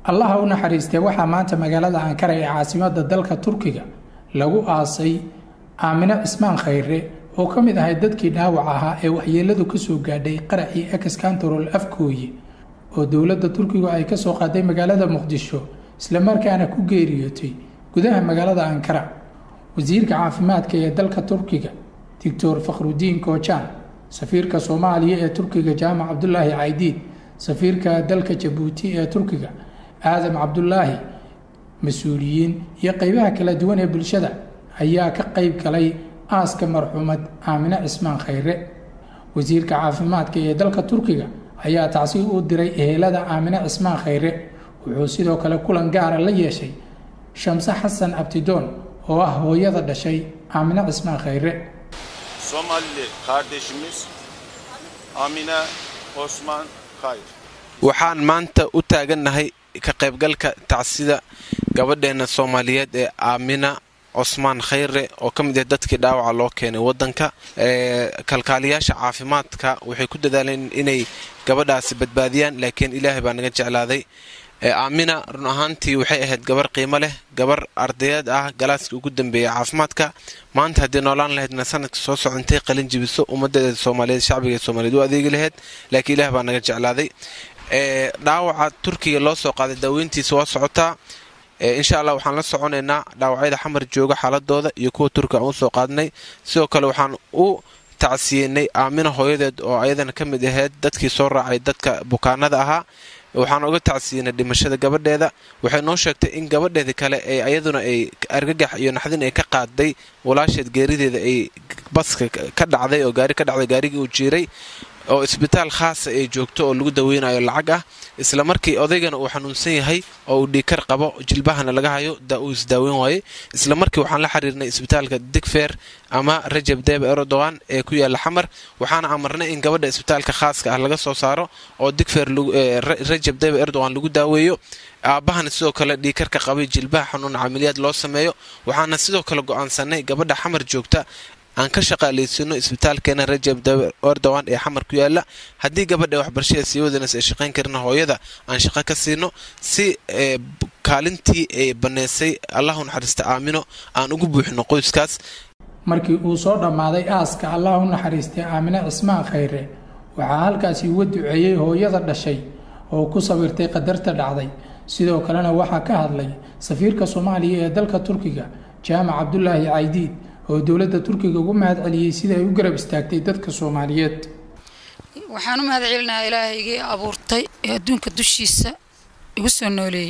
allaha u naxariistee waxaa maanta magaalada ankara ee caasimada dalka turkiga lagu aasay aamine cismaan khayre oo ka mid ahay dadkii dhaawac ahaa ee waxyeeladu kasoo gaadhay qaracii ex kantarol afkooye oo dowladda turkigu ay kasoo qaaday magaalada muqdisho islamarkaana ku geeriyootay gudaha magaalada ankara wasiirka caafimaadka ee dalka turkiga doctor fakhrudiin koojaan safiirka soomaaliya ee turkiga jaamac cabdulaahi caydiid safiirka dalka jabuuti ee turkiga aadam cabdulaahi mas-uuliyiin iyo qeybaha kala duwan ee bulshada ayaa ka qeyb galay aaska marxuumad aamine cismaan khayre wasiirka caafimaadka ee dalka turkiga ayaa tacsi u diray ehelada aamine cismaan khayre wuxuu sidoo kale kulan gaara la yeeshay shamse xasan abtidoon oo ah hooyada dhashay aamine cismaan khayre Somalili kardeşimiz Amine Osman Kayır. waxaan maanta u taagannahay ka qaybgalka tacsida gabadheena soomaaliyeed ee aamina cosmaan khayre oo ka mid ah dadkii dhaawaca loo keenay wadanka kalkaaliyaasha caafimaadka waxay ku dadaaleen inay gabadhaasi badbaadiyaan laakiin ilaahay baa naga jeclaaday aamina run ahaantii waxay ahayd gabar qiimo leh gabar ardayeed ah galaaskii ugu dambeeyay caafimaadka maanta haddii noolaan lahaydna sanadka soo socontay qalin jibiso ummadeeda soomaaliyeed shacbiga soomaaliyeed u adeegi lahayd laakiin ilaah baa naga jeclaaday dhaawaca turkiga loo soo qaaday daaweyntiisa waa socotaa insha allah waxaan la soconaynaa dhaawacyada xamar jooga xaaladooda iyo kuwa turkiga aan usoo qaadnay sidoo kale waxaan u tacsiyenay aamina hooyadeed oo ayadana ka mid ahayd dadkii soo raacay dadka bukaanada ahaa waxaan uga tacsiyenay dhimashada gabadheeda waxay noo sheegtay in gabadheeda kale ee ayaduna ay argagax iyo naxdin ay ka qaaday walaasheed geerideeda ay baska ka dhacday oo gaari ka dhacday gaarigii uu jiiray oo isbitaal khaasa ay joogto oo lagu daweynayo lacag ah isla markii odaygana uu xanuunsan yahay oo uu dhiikar qabo jilbahana laga hayo uu isdaaweyn waaye isla markii waxaan la xiriirnay isbitaalka digfer ama rajab debe erdogan ee ku yaala xamar waxaana amarnay in gabadha isbitaalka khaaska ah laga soo saaro oo digfer rajab debe erdogan lagu daaweeyo aabbahana sidoo kale dhiikarka qabay jilbaha xanuun camiliyaad loo sameeyo waxaana sidoo kale go-aansanay gabadha xamar joogta aan ka shaqaalaysiino isbitaalkeena rajab erdogan ee xamar ku yaala haddii gabadha waxbarashada sii wadanas ay shaqayn karina hooyada aan shaqo ka siino si kaalintii ay banneysay allahu naxariista aamino aan ugu buuxino qoyskaas markii uu soo dhammaaday aaska allah u naxariistay aamine cismaan khayre waxaa halkaasi uga duceeyey hooyada dhashay oo ku sawirtay qadarta dhacday sidoo kalena waxaa ka hadlay safiirka soomaaliya ee dalka turkiga jaamac cabdulaahi caydiid oo dowladda turkiga ugu mahad celiyey sida ay u garab istaagtay dadka soomaaliyeed waxaan u mahad celinayaa ilaahaygii abuurtay ee adduunka dushiisa igu soo nooleeyey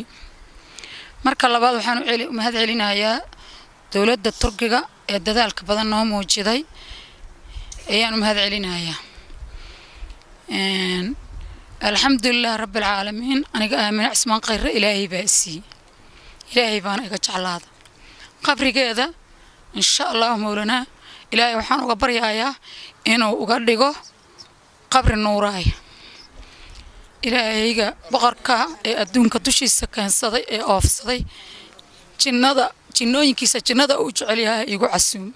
marka labaad waxaan u mahad celinayaa dowladda turkiga ee dadaalka badan noo muujiday ayaan u mahad celinayaa alxamdulilah rabbialcaalamiin aniga aamine cismaan khayre ilaahay baa siiyey ilaahay baana iga jeclaada qabrigeeda insha allahu mowlanaa ilaahay waxaan uga baryayaa inuu uga dhigo qabri nuuraaya ilaahayga boqorka ee adduunka dushiisa keensaday ee oofsaday jinnada jinnooyinkiisa jinnada uu jecel yahay igu casuum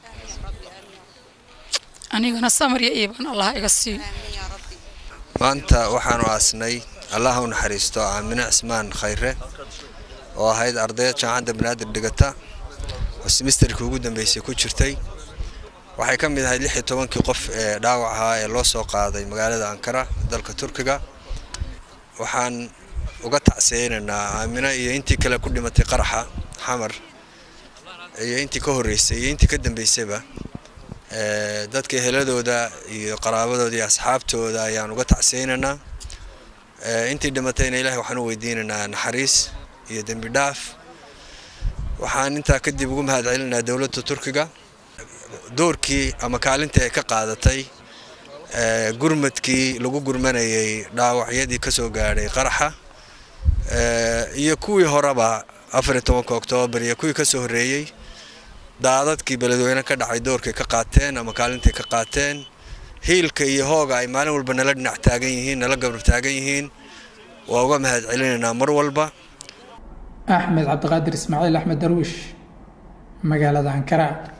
anigana samarya iibaan allah iga siiyo maanta waxaanu aasnay allah u naxariisto aamine cismaan khayre oo ahayd ardayad jaamacadda banaadir dhigata oo simisterkii ugu dambeysay ku jirtay waxay ka mid ahayd lix iyo tobankii qof ee dhaawac ahaa ee loo soo qaaday magaalada ankara dalka turkiga waxaan uga tacsiyeynaynaa aamina iyo intii kale ku dhimatay qaraxa xamar iyo intii ka horreysay iyo intii ka dambeysayba dadka eheladooda iyo qaraabadooda iyo asxaabtooda ayaan uga tacsiyeynaynaa intii dhimatayna ilahay waxaan u weydiinaynaa naxariis iyo dembi dhaaf waxaan intaa kadib ugu mahad celinayaa dowladda turkiga doorkii ama kaalintii ay ka qaadatay gurmadkii lagu gurmanayay dhaawacyadii ka soo gaadhay qaraxa iyo kuwii horeba afariyo tobanka oktoobar iyo kuwii ka soo horreeyey daadadkii beledweyne ka dhacay doorkay ka qaateen ama kaalintay ka qaateen hiilka iyo hooga ay maalin walba nala dhinac taagan yihiin nala gabar taagan yihiin waa uga mahad celinaynaa mar walba axmed cabdiqaadir ismaaciil axmed darwiish magaalada ankara